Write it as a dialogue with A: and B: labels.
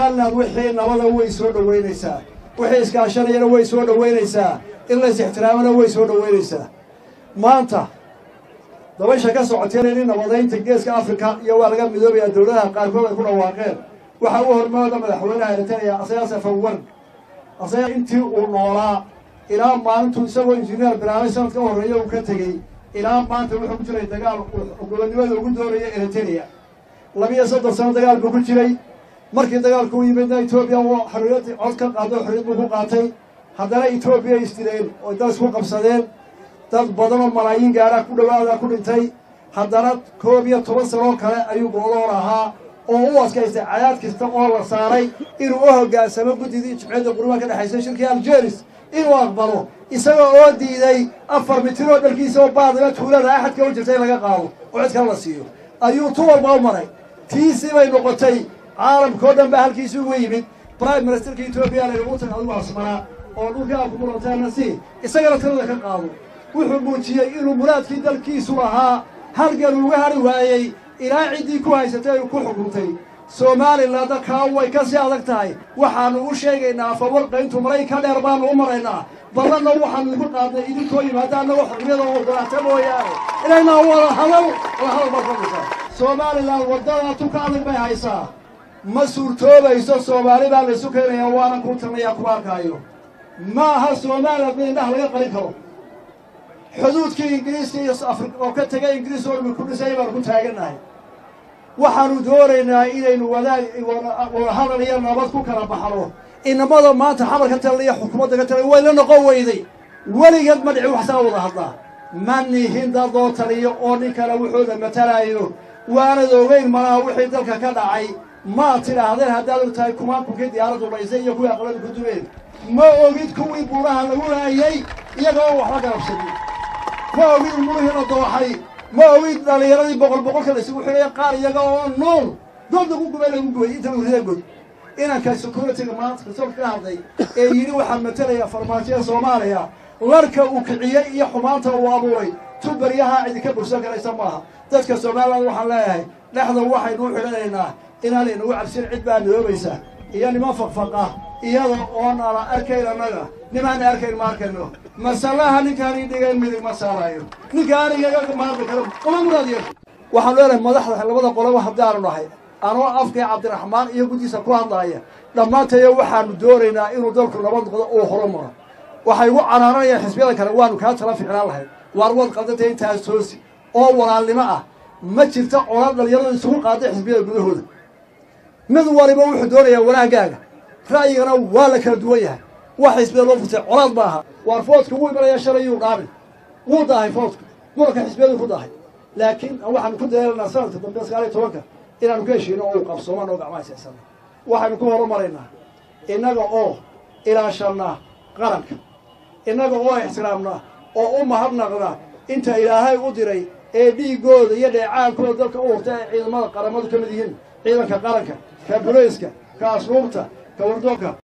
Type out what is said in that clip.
A: somaliland wixii nabada way soo dhoweynaysaa wixii iskaashanayana way soo dhoweynaysaa in lays ixtiraamana way soo dhoweynaysaa maanta dabasha ka socotay in nabadaynta geeska afrika iyo waa laga midoobayaa dowladaha qaarkood ay ku dhawaaqeen waxaa u hormooda madaxweynaha eritrea asayaas afawar asaga intii uu noolaa ilaa maalintuu isagoo injineer bilaabay sanadka u horreeya uu ka tegey ilaa maanta wuxuu ku jiray dagaal gobonnimada ugu doonaya eritrea labiyo soddon sano dagaal buu ku jiray markii dagaalku u yimidna etoobiya xorriyad cod ka qaado xorriyad buu ku qaatay haddana etoobiya isdileen oo dad isku qabsadeen dad badan oo malaayiin gaadha ku dhawaada ku dhintay haddana koob iyo toban sanoo kale ayuu gooloon ahaa oo u adkaystay cadaad kasta oo la saaray inuu u hoggaansamo guddidii jimciyadda qurumaha ka dhexaysay shirkii aljeris inuu aqbalo isaga oo diiday afar mitir oo dhalkiisa oo baadima tuulada axadka u jirta in laga qaado oo cid kale la siiyo ayuu tu walba u maray tiisii bay noqotay caalamka oo dhan baa halkiisii uga yimid prime ministerka etoobiya laynagu tag adigu asmanaa oo dhulkii aad ku muranteena si isagana talada ka qaado wuxuu muujiyey inuu muraadkii dalkiisu lahaa halgan uga hari waayey ilaa ciddii ku haysatay ay ku xukuntay somalilandna kaa way ka sii adag tahay waxaanu u sheegaynaa fawarqayntu maray ka dheer baanu u maraynaa ballanna waxaanu idinku qaadnay idinkoo yimaada annagoo xorriyada wadanaata mooyaane inaynaa wada hadal wada hadal baad fadhisaa somaliland waddada tu ka adag bay haysaa ma suurtoobayso soomaali baa laysu keenayaa waanan ku talnayaa kuma arkaayo ma aha somaliland mid indhaha laga qalin karo xuduudkii ingiriiska iyo afri oo ka tegay ingiriis oo dhumi ku dhisay baanu ku taagannahay waxaanu doonaynaa inaynu wadaag wada hadal iyo nabad ku kala baxno inamada maanta xamarka talaiyo xukuumadda ka talay wayla noqon weyday weligeed ma dhici waxsaa wada hadlaa ma nihin dadoo taliyo oo nin kale wuxuuda matalaayo waanad ogeyn malaha wixii dalka ka dhacay maad tidhaahdeen haddaad og tahay kumaankunkii diyaaraddu dhaysay iyo kuwii aqladu ku dumeen ma ogid kuwii buuraha lagu laayay iyaga oo waxba garabsadin ma ogid umurihii la dooxay ma ogid dhallinyaradii boqol boqolka laysugu xidhaya qaar iyaga oo nool dood lagu gubay lagu gubay inta urida god inanka security-ga maanta kasolka ka hadlay ee yidhi waxaan matalaya farmaajoya soomaaliya larka uu kiciyey iyo xumaanta uu abuuray tu baryaha idinka bursan karaysa maaha dadka somaliland waxaan leeyahay dhexda waxaynu u xidhanaynaa inaan inagu cabsin cid baa niyoobaysa iyo niman faqfaqa iyada oon ala arkayn annaga nimaan arkayn ma arkayno masalaha ninkaani dhigayn midig ma saarayo ninka anigaga maaqi karo uma muraad yeesho waxaanu leenahay madaxda labada qoloba haddaanu nahay anoo afkii cabdiraxmaan iyo guddiisa ku hadlaaya dhammaantayo waxaanu doonaynaa inuu dalku nabad noqdo uu horumaro waxay ugu canaananayaan xisbiyada kale waanu kaa tala ficnaan lahayd waar wad qaldantay intaas toosi oo walaalnimo ah ma jirta colaad dhalinyaradu isugu qaaday xisbiyada gudahooda mid waliba wuxuu doonayaa wanaagaaga ra'yigana waa la kala duwan yahay wax xisbiyada loo furtay colaad ma aha waar foodka wuu imanaya shalay yuu dhaamin wuu daahay foodka muranka xisbiyadu ku daahay laakiin waxaanu ku dayaalanaa sanadka dambe sagaal iyo tobanka inaanu ka heshiino oo uu qabsoomaan oo gacmaha isaysana waxaynu ku horumaraynaa innaga oo ilaashanna qaranka innaga oo ixtiraamna oo u mahadnaqna inta ilaahay u diray ee dhiiggooda iyo dheecaankooda dalka u hurta ee ciidamada qaramadu ka mid yihiin ciidanka qaranka ka bulayska ka asluubta ka wardoonka